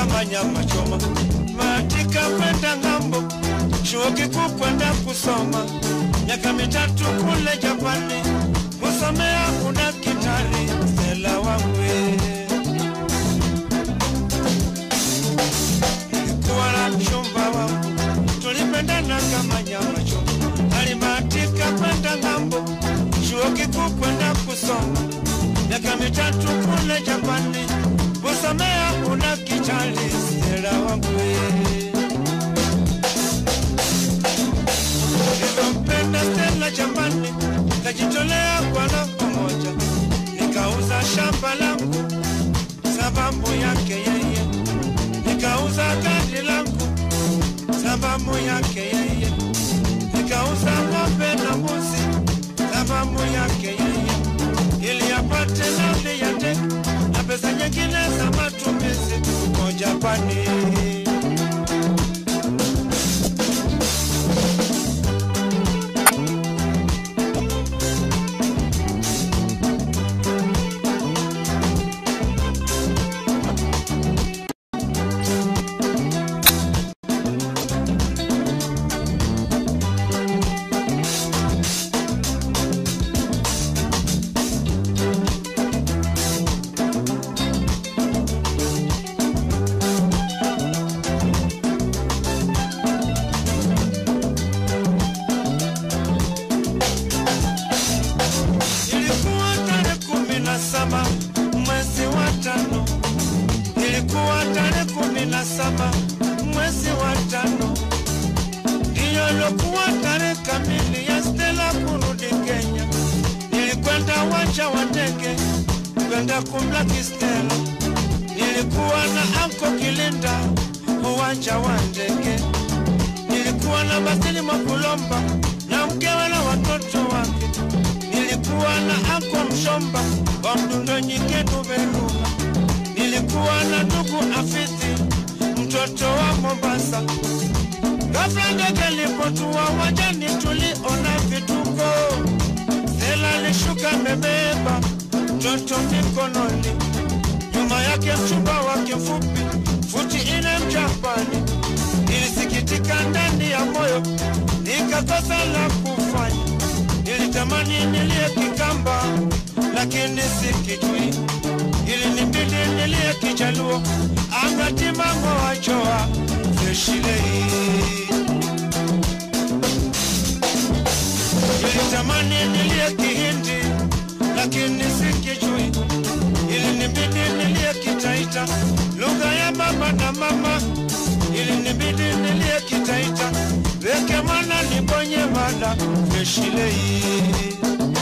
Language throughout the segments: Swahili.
kama nyama choma, matika kwenda ng'ambo, chuo kikuu kwenda kusoma, miaka mitatu kule Japani, kusomea udaktari, Stella Wangwe. Nilikuwa na mchumba wangu, tulipendana kama nyama choma, alibahatika kwenda ng'ambo, chuo kikuu kwenda kusoma, miaka mitatu kule Japani, kusomea udaktari, Stella Wangwe. Nilimpenda Stella jamani, kajitolea kwa roho moja, nikauza shamba langu sababu yake yeye, nikauza gari langu sababu yake yeye, nikauza ng'ombe na mbuzi sababu yake yeye, ili apate nauli ya ndege na pesa nyingine za matumizi huko Japani. Ilikuwa tarehe kumi na saba mwezi wa tano, ilikuwa tarehe kumi na saba mwezi wa tano, ndiyo ilikuwa tarehe kamili ya Stella kurudi Kenya. Nilikwenda uwanja wa ndege kwenda kumlaki Stella, nilikuwa na anko Kilinda uwanja wa ndege, nilikuwa na Basili Makulomba na mkewe na watoto wake nilikuwa na ako mshomba wa mdundo nyiketu Veruga, nilikuwa na ndugu Afithi mtoto wa Mombasa. Ghafla ndege lipotua wajani, tuliona vituko. Stella alishuka amebeba mtoto mikononi, nyuma yake mchumba wake mfupi futi ine Mjapani. Nilisikitika ndani ya moyo, nikakosa la kufanya nilitamani nilie Kikamba lakini sikijui, ilinibidi nilie Kijaluo angatimango wachoa zeshilei. Nilitamani nilie Kihindi lakini sikijui, ilinibidi nilie Kitaita lugha ya baba na mama, ilinibidi nilie Kitaita weke mwana nibonye mwana veshilei.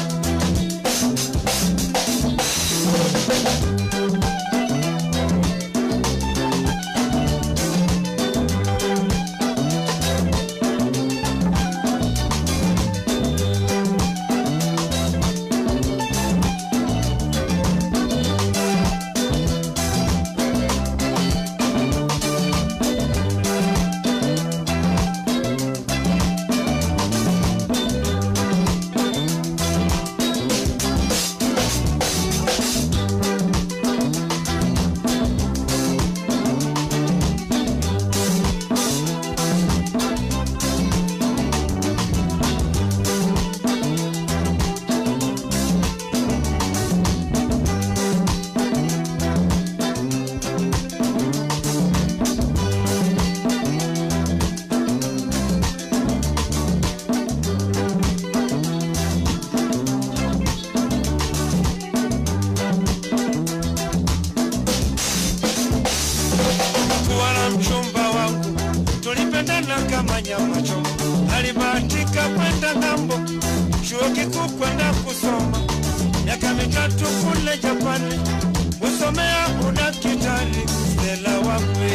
kuwa na mchumba wangu, tulipendana kama nyama choma. Alibahatika kwenda ng'ambo, chuo kikuu kwenda kusoma, miaka mitatu kule Japani, kusomea udaktari. Stella Wangwe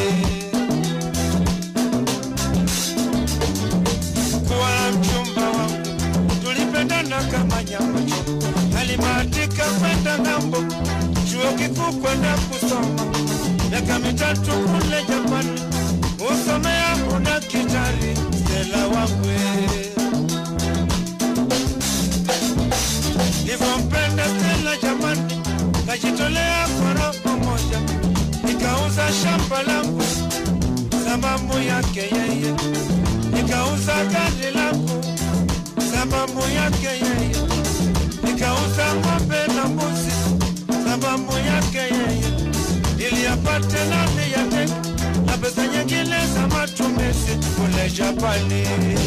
kuwa na mchumba wangu, tulipendana kama nyama choma. Alibahatika kwenda ng'ambo, chuo kikuu kwenda kusoma miaka mitatu kule Japani, usomea udaktari. Stella Wangwe nilivyompenda Stella jamani, kajitolea kwa roho moja, nikauza shamba langu sababu yake yeye, nikauza gari langu sababu yake yeye, nikauza ng'ombe na mbuzi sababu yake yeye, ili apate nani ya tek na pesa nyingine za matumizi kule Japani.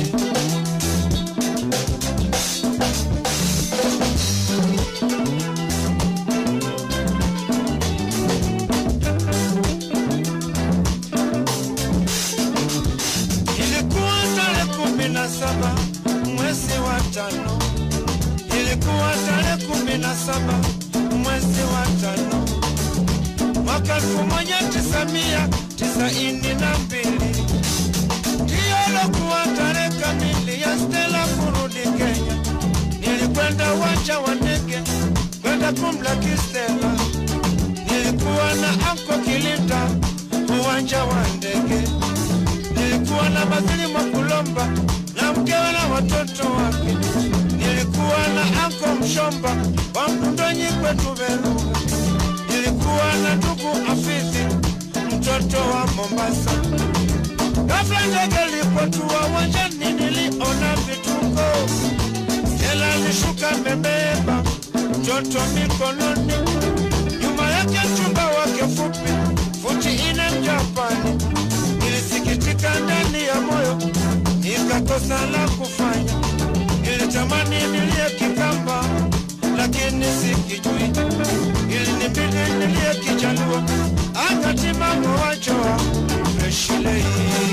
Ilikuwa tarehe kumi na saba mwezi wa tano, ilikuwa tarehe kumi na saba mwezi wa tano mwaka elfu moja tisa mia tisaini na mbili ndiyo lokuwa tarehe kamili ya Stella kurudi Kenya. Nilikwenda uwanja wa ndege kwenda kumlaki Stella, nilikuwa na anko Kilinda uwanja wa ndege nilikuwa na Basili Mwakulomba na mkewe na watoto wake. Nilikuwa na anko Mshomba wa Mkundonyi kwetu Beruga. Nilikuwa na ndugu Afizi mtoto wa Mombasa. Ghafla ndege ilipotua uwanjani, niliona vituko. Stella alishuka amebeba mtoto mikononi, nyuma yake mchumba wake fupi futi ine Mjapani. Nilisikitika ndani ya moyo, nikakosa la kufanya. Nilitamani nilie Kikamba, lakini sikijui. Ilinibidi nilie Kijaluo, akati mama wajoa freshilei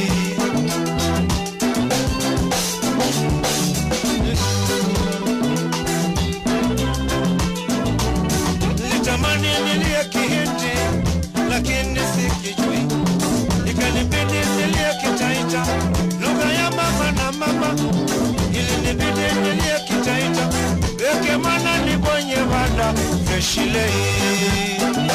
Nilitamani nilie Kihindi, lakini sikijui. Ikanibidi nilie Kitaita, lugha ya mama na mama. Ilinibidi nilie Kitaita, weke mana nibonye vada freshilei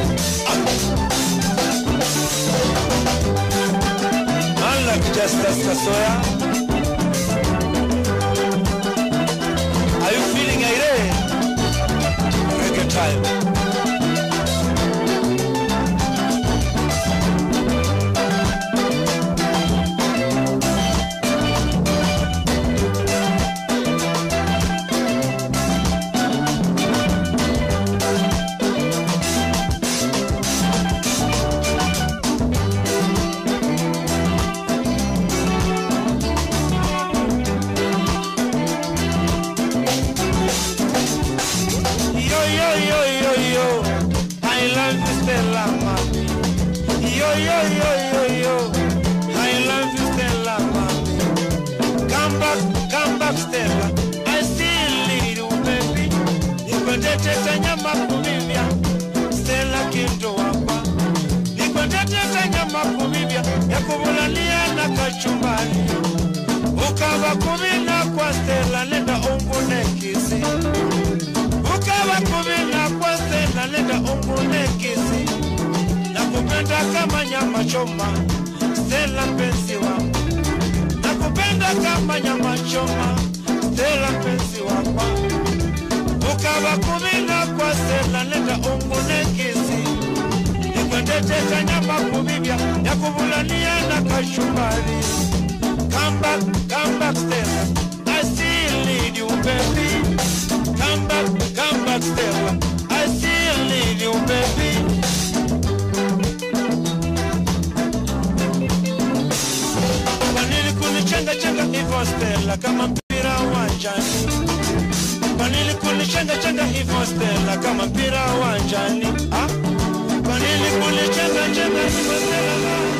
Man like Justice Kasoya. Are you feeling irate? Reggae time. Yo, yo, yo, yo, yo. I love you, Stella, mami. Yo, yo, yo, yo, yo. I love you, Stella, mami. Come back, come back, Stella. I still need you, baby. Nikwendete nyama kuvivya. Stella kinto wapa. Nikwendete nyama kuvivya. Ya kuvulalia na kachumbani. Ukava kuvina kwa Stella, nenda ungune kisi ukawa kuvina kwa Stella, nenda ungune kisi na kupenda kama nyama choma. Stella mpenzi wangu, na kupenda kama nyama choma. Stella mpenzi wangu, ukawa kuvina kwa Stella, nenda ungune kisi nikwendeteta nyama kuvivya ya kuvulania na kashumbari. Come back, come back, Stella. I still need you, baby. Come back, come back, Stella. I still need you, baby. Kwa nini kunichenga chenga hivyo Stella, kama mpira uwanjani? Kwa nini kunichenga chenga hivyo Stella, kama mpira uwanjani? Ah? Kwa nini kunichenga chenga hivyo Stella?